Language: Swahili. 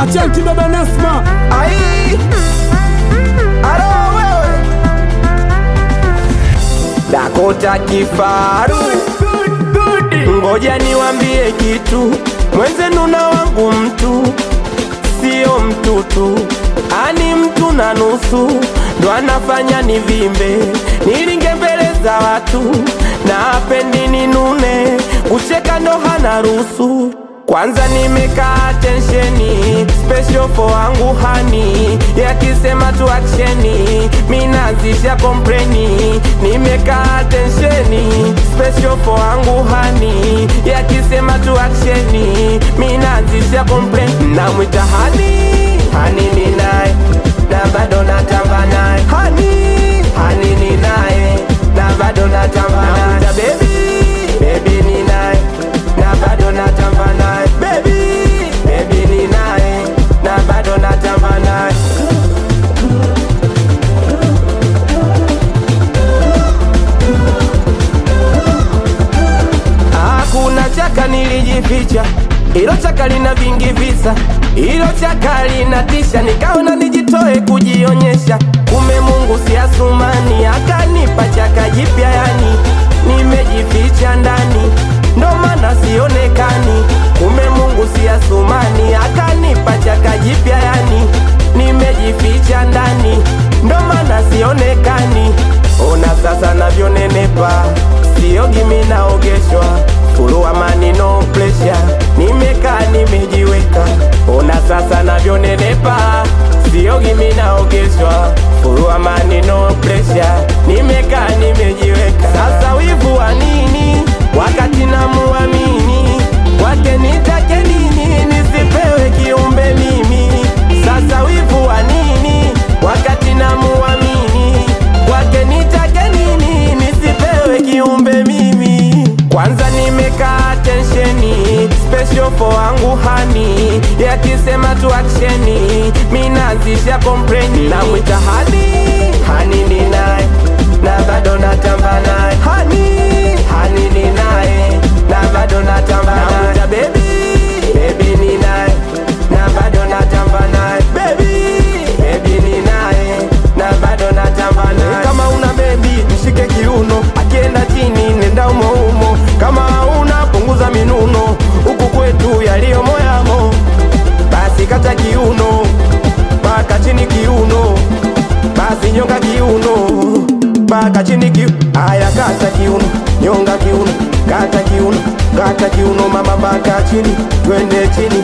Achanti baba Nasma Ai, alo wewe Dakota kifaru, ngoja niwambie kitu, mwenzenu na wangu mtu sio mtutu, ani mtu na nusu ndo anafanya nivimbe, nilinge mbele za watu na apendi ninune, kucheka ndo hana ruhusu. Kwanza nimekaa tensheni special for wangu hani, yakisema tu aksheni, minazisha kompleni. Nimekaa tensheni special for wangu hani, yakisema tu aksheni, minazisha kompleni. Namwita hani, hani ni naye na bado natamba naye hani, hani ni naye na bado natamba naye Namwita baby, baby ni naye na bado natamba naye baby, baby ni naye na bado natamba naye Hakuna chaka nilijificha, ilo chaka lina vingi visa, ilo chaka linatisha, nikaona nijitoe kujionyesha. Kume Mungu si Asumani, akanipa chaka jipya, yani nimejificha ndani, ndo maana sionekani. Kume Mungu si Asumani, akanipa chaka jipya, yani nimejificha ndani, ndo maana sionekani. Ona sasa navyonenepa, siogi mimi naogeshwa, fulu amani no pressure, nimekaa nimejiweka. Ona sasa navyonenepa, siogi mimi naogeshwa, fulu amani no pressure, nimekaa nimejiweka. Sasa wivu wa nini wakati namuamini kwake nitake nini nisipewe kiumbe mimi? Sasa wivu wa nini wakati namuamini kwake nitake nini nisipewe kiumbe mimi? Kwanza nimekaa tensheni special for wangu hani, yakisema tu aksheni, minazisha kompleni. Namwita hani, hani ni naye na bado natamba naye hani, hani ni naye na bado natamba naye Namwita baby, baby ni naye na bado natamba naye baby, baby ni naye na bado natamba naye. Kama una baby mshike kiuno, akienda chini nenda umo umo. Kama una punguza minuno, huku kwetu yaliyo moyamo, basi kata kiuno mpaka chini kiuno, basi nyonga kiuno mpaka chini kiuno. Aya, kata kiuno, nyonga kiuno, kata kiuno, kata kiuno, mama mpaka chini, twende chini